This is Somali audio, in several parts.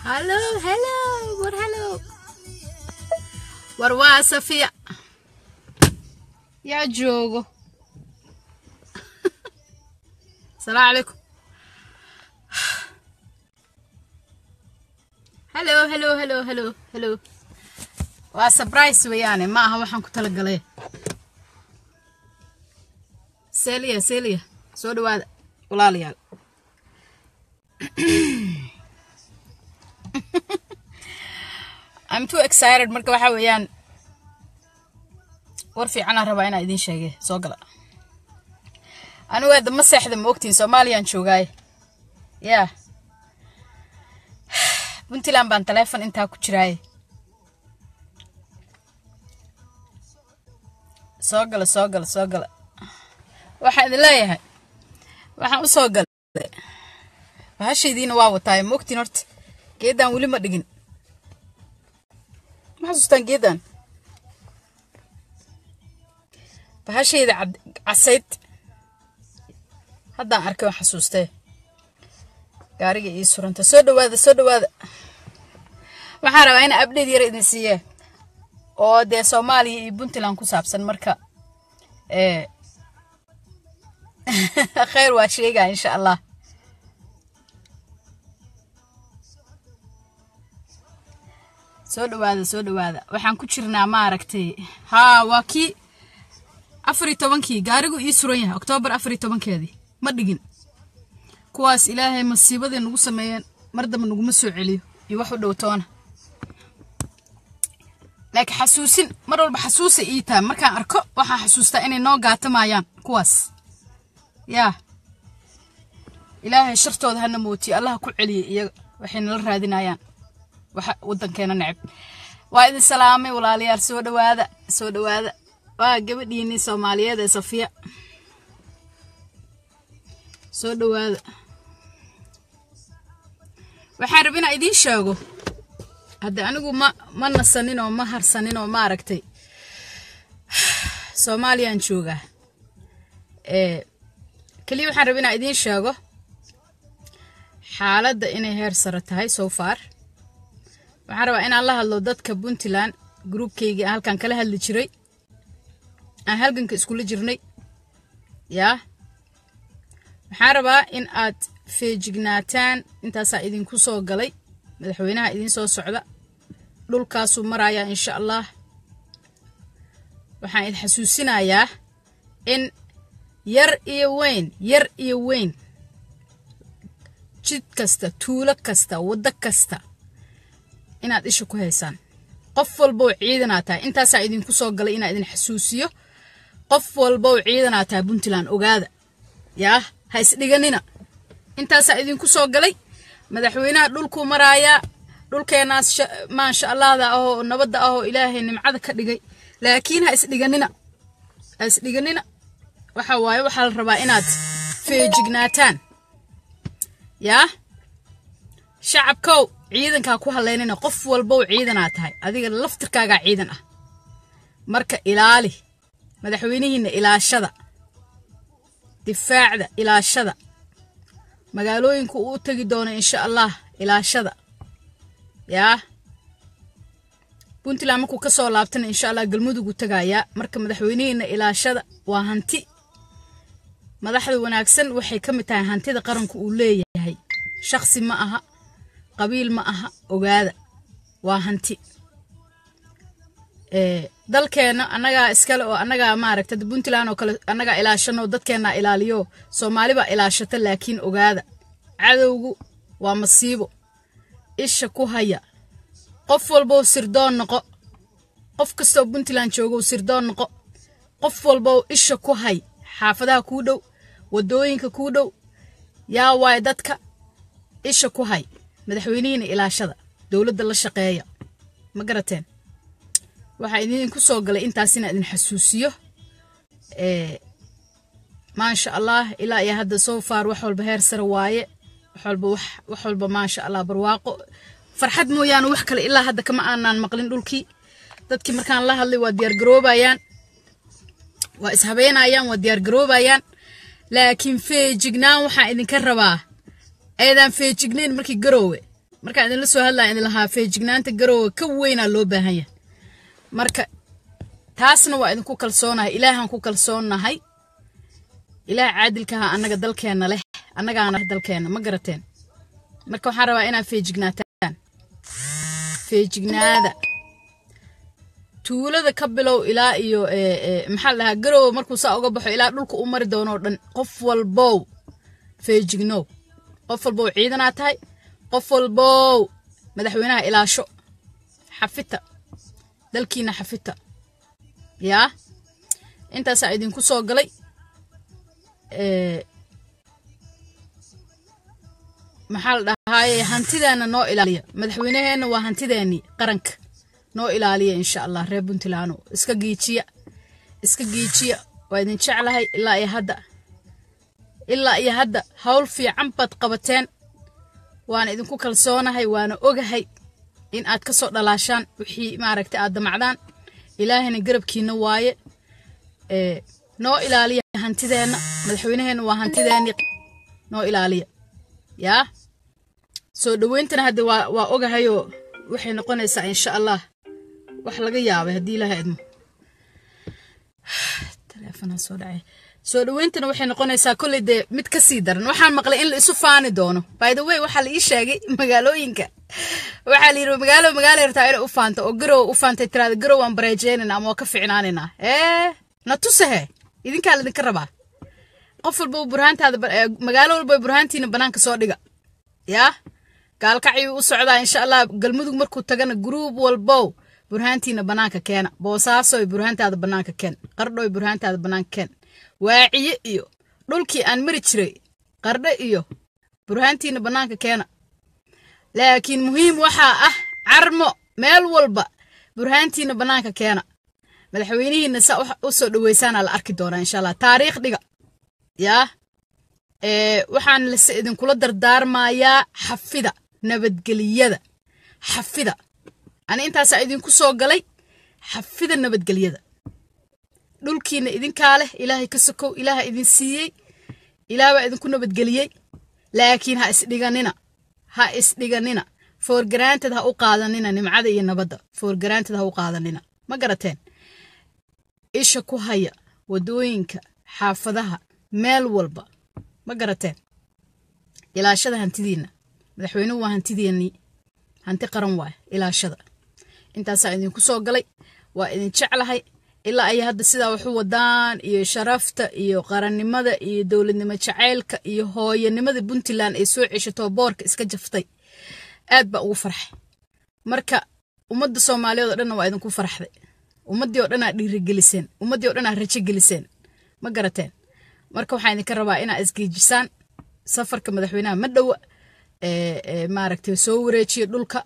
Hallo, hallo, war hallo. War waa Safiya. Yaa joogo. Salaamu calaykum. Hallo, hallo, hallo, hallo, hallo. Waa surprise weeyaane ma aha waxaan ku talagalay. Celia, Celia, soo dhawaada walaalayaal. I'm too excited marka waxa weeyaan war fiican aan rabaa inaan idiin sheege soo gala anigu hadda ma seexda ma ogtiin soomaaliyaan joogaaye yaa puntland baan taleefon intaa ku jiraaye soo gala soo gala soo gala waxaan idin leeyahay waxaan u soo galay bahashaydiina waa wataaye ma ogtiin horta geeddaan weli ma dhigin ma xasuustaan geedan bahashayda casayd haddaan arkay oo xasuustee gaariga ii suranta soo dhawaada soo dhawaada waxaan rabaa ina abdheed yara idin siiyee oo dee soomaaliya iyo puntland ku saabsan marka kheyr waa sheegaa insha allah soo dhawaada soo dhawaada waxaan ku jirnaa maaragtay haa waa kii afar iyo tobankii gaarigu ii suran yahay oktoobar afar iyo tobankeedii ma dhigin kuwaas ilaahay masiibaday nagu sameeyeen mar damba naguma soo celiyo iyo wax u dhow toona laakiin xasuusin mar walba xasuusay ii tahay markaan arko waxaan xasuustaa inay noo gaatamayaan kuwaas yaa ilaahay shartooda hana mootiyo allaha ku celiyay iyaga waxay nala raadinayaan waxa waddankeena neceb waa idin salaamay walaalayaal soo dhawaada soo dhawaada waa gabadhiinii soomaaliyeed ee safiya soo dhawaada waxaan rab inaa idiin sheego hadda anigu ma ma nasanin oo ma harsanin oo maaragtay soomaaliyaan joogaa keliya waxaan rab inaa idiin sheego xaaladda inay heer sare tahay so far waxaan rabaa inaan la hadlo dadka puntland gruubkayga halkan kala hadli jiray aan halganka iskula jirnay yaa waxaan rabaa in aad feejignaataan intaasaa idinku soo galay madaxweynaha idiin soo socda dhulkaasuu marayaa insha allah waxaan idin xasuusinayaa in yar iyo weyn yar iyo weyn jid kasta tuulo kasta waddo kasta inaad isha ku haysaan qof walbow ciidanaa tahay intaasaa idinku soo galay inaa idin xasuusiyo qof walbow ciidanaa tahay puntland ogaada yaa ha isdhiganina intaasaa idinku soo galay madaxweynaha dhulkuu maraayaa dhulkeenaas maasha allahda ahoo nabadda ahoo ilaahay nimcada ka dhigay laakiin ha isdhiganina ha isdhiganina waxa waaye waxaa la rabaa inaad feejignaataan yaa shacabkow ciidankaa ku haleynina qof walbow ciidanaa tahay adiga laftirkaagaa ciidan ah marka ilaali madaxweynihiinna ilaashada difaacda ilaashada magaalooyinku uu tegi doono insha allah ilaashada yaa puntland markuu ka soo laabtana insha allah galmudugu tagayaa marka madaxweynihiinna ilaashada waa hanti madaxda wanaagsan waxay ka mid tahay hantida qaranku uu leeyahay shaksi ma aha qabiil ma aha ogaada waa hanti dalkeenna annagaa iskale oo annagaa maaragta puntland oo kale annagaa ilaashano dadkeennaa ilaaliyo soomaalibaa ilaashata laakiin ogaada cadowgu waa masiibo isha ku haya qof walbow sirdoon noqo qof kastoo puntland joogow sirdoon noqo qof walbow isha ku hay xaafadaha kuu dhow waddooyinka kuu dhow yaa waay dadka isha ku hay madaxweynihiina ilaashada dowladda la shaqeeya ma garateen waxaa idinku soo galay intaas inaa idin xasuusiyo maasha allah ilaa iyo hadda soo faar wax walba heer sare waaye wax walba wax walba maasha allah barwaaqo farxad mooyaane wax kale ilaa hadda kama aanaan maqlin dhulkii dadkii markaan la hadlay waa diyaargaroobayaan waa ishabeenayaan waa diyaargaroobayaan laakiin feejignaan waxaan idinka rabaa eedaan feejignayn markii garoowe markaan idinla soo hadlaya idin lahaa feejignaanta garowa ka weynaa loo baahan yahay marka taasna waa idinku kalsoonahay ilaahaan ku kalsoonnahay ilaah caadilkaha annaga dalkeenna leh annagaana dalkeenna ma garateen marka waxaan rabaa inaad feejignaataan feejignaada tuulada ka bilow ilaa iyo maxaa la dhahaa garowa markuu saa uga baxo ilaa dhulka u mari doonoo dhan qof walbow feejignow qof walbow ciidanaa tahay qof walbow madaxweynaha ilaasho xafita dalkiina xafita yaa intaasaa idinku soo galay maxaa la dhahaaye hantideena noo ilaaliya madaxweynaheenna waa hantideennii qaranka noo ilaaliya insha allah reer puntlandno iska giijiya iska giijiya waa idin jeclahay ilaa iyo hadda ilaa iyo hadda hawl fiican baad qabateen waana idinku kalsoonahay waana ogahay in aad ka soo dhalaashaan wixii maaragtay aad damacdaan ilaahayna garabkiina waaye noo ilaaliya hantideenna madaxweynaheenna waa hantideennii noo ilaaliya yaa soo dhoweyntana hadde waa waa ogahayoo waxay noqonaysaa insha allah wax laga yaabay haddii ilaha idmo teleefonaa soo dhacay soo dhoweyntana waxay noqonaysaa kolley dee mid ka sii daran waxaan maqlay in la isu faani doono by the way waxaa la ii sheegay magaalooyinka waxaa la yidhi magaalo magaala yartaa inay u faanto oo garow u faantay tiraada garow waan bareejeynayna ama waa ka ficnaanaynaa ee na tusahe idinkaa laydinka rabaa qof walba burhaantaada magaalo walba burhaantiina banaanka soo dhiga yaa gaalkacyuu u socdaa insha allah galmudug markuu tagana gruub walbow burhaantiina banaanka keena boosaasoy burhaantaada banaanka keen qardhoy burhaantaada banaanka keen waaciye iyo dhulkii aan mari jiray qardho iyo burhaantiina banaanka keena laakiin muhiim waxaa ah carmo meel walba burhaantiina banaanka keena madaxweynihiina saa u soo dhaweysaana la arki doonaa insha allah taariikh dhiga yaa waxaan lase idinkula dardaarmayaa xafida nabadgeliyada xafida ani intaasaa idinku soo galay xafida nabadgelyada dhulkiina idinkaa leh ilaahay ka sokow ilaaha idin siiyey ilaah baa idinku nabadgeliyey laakiin ha isdhiganina ha isdhiganina foorgaraanteed ha u qaadanina nimcada iyo nabadda foorgaraanteed ha u qaadanina ma garateen isha ku haya wadooyinka xaafadaha meel walba ma garateen ilaashada hantidiinna madaxweynuhu waa hantideennii hanti qaran waay ilaashada intaasaa idinku soo galay waa idin jeclahay ilaa ay hadda sidaa waxu wadaan iyo sharafta iyo qarannimada iyo dowladnimo jacaylka iyo hooyanimada puntland ay soo ceshatoo boorka iska jaftay aad baa ugu farxay marka ummadda soomaaliyeed oo dhanna waa idinku farxday ummaddii oo dhanaa dhiirigeliseen ummaddii oo dhanaa rajo geliseen ma garateen marka waxaan idinka rabaa inaa isgeejisaan safarka madaxweynaha ma dhowa maaragtay soo wareejiya dhulka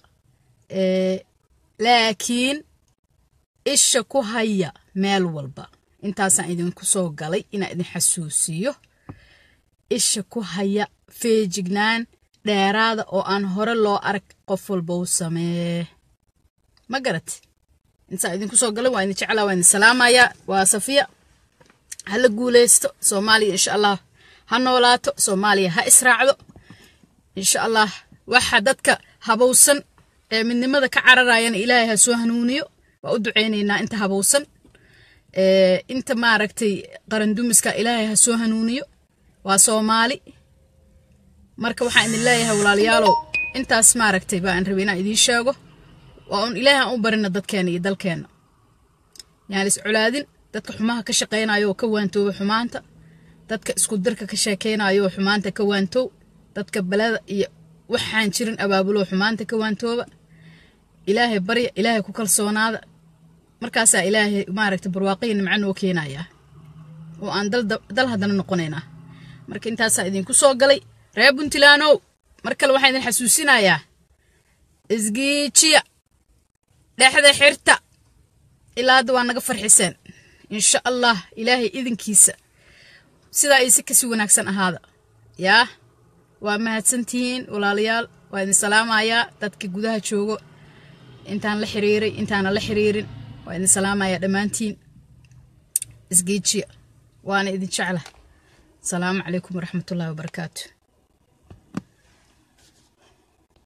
laakiin isha ku haya meel walba intaasaan idinku soo galay inaa idin xasuusiyo isha ku haya feejignaan dheeraada oo aan hore loo arag qof walba u samee ma garat intaa idinku soo galay waa idin jeclaa waa idin salaamayaa waa safiya ha la guuleysto soomaaliya insha allah ha noolaato soomaaliya ha israacdo insha allah waxa dadka habowsan ee midnimada ka cararayana ilaahay ha soo hanuuniyo waa u duceynaynaa inta habowsan inta maaragtay qarandumiska ilaahay ha soo hanuuniyo waa soomaali marka waxaan idin leeyahay walaalayaalow intaas maaragtay baan rabay inaan idiin sheego waa un ilaahay aan u barina dadkeena iyo dalkeenna yaan is colaadin dadka xumaha ka shaqaynayo oo ka waantooba xumaanta dadka isku dirka ka sheekaynayo oo xumaanta ka waantoow dadka balada iyo waxaan jirin abaabuloo xumaanta ka waantooba ilaahay barya ilaahay ku kalsoonaada markaasaa ilaahay maaragta barwaaqaya nimco noo keenayaa oo aan dal haddana noqonaynaa marka intaasaa idinku soo galay reer puntlandow mar kale waxaan idin xasuusinayaa isgiijiya dhexda xirta ilaa hadda waa naga farxiseen insha allah ilaahay idinkiisa sidaa iyo si kasi wanaagsan ahaada yaa waa mahadsantihiin walaalayaal waa idin salaamayaa dadka gudaha joogo intaan la xiriiray intaana la xiriirin waa idin salaamayaa dhammaantiin isgeejiya waana idin jecla asalaamu calaykum waraxmatullahi wabarakaatu